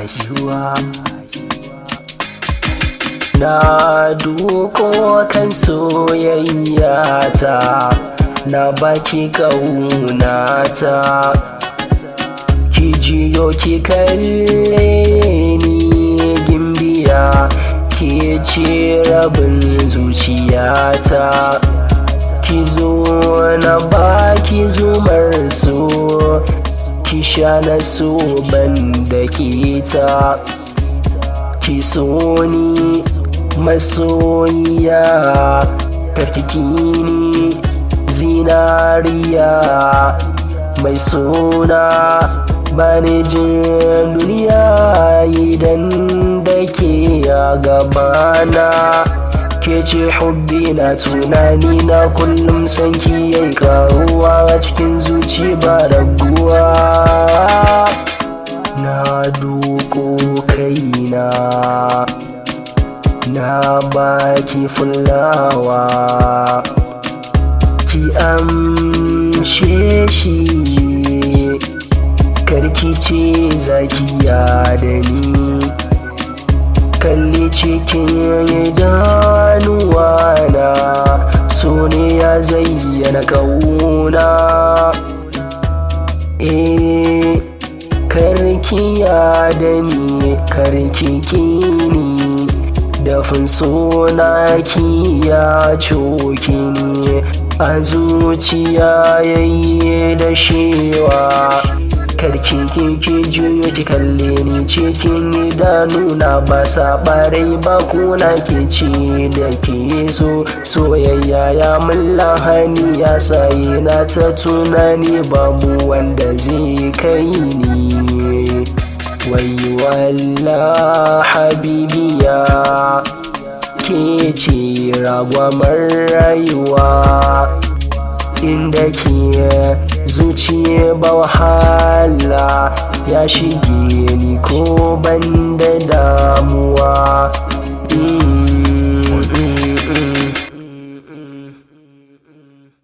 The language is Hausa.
rayuwa na duko kan soyayya ta na baki ƙaunata ki jiyo ki kalle ni gimbiya ke ce rabin zuciyata ki zo na baki zumar so ki sha na so ban da kita ki so ni masoyiya karkiki zinariya mai suna bani jin duniya idan da ke a gabana ke ce hubbi na tunani na kullum sanki yayi karuwa a cikin zuci ba raguwa na duko kaina na baki fulawa ki amshe shi karki ce zakiya da ni kalli cikin idanuwa na so ne ya zayyana kauna eh karki ya da ni karki kini dafin suna ki ya coki ni a zuciya yayi da shewa karki kiki juyo ki kalle ni cikin idanuna ba sabarai ba kuna ke ci da ke so soyayya ya mun lahani ya sayi na ta tunani babu wanda zai kai ni wai walla habibiya ke ce ragwamar rayuwa inda ke zuciya ba wahala ya shige ni ko ban da damuwa mm.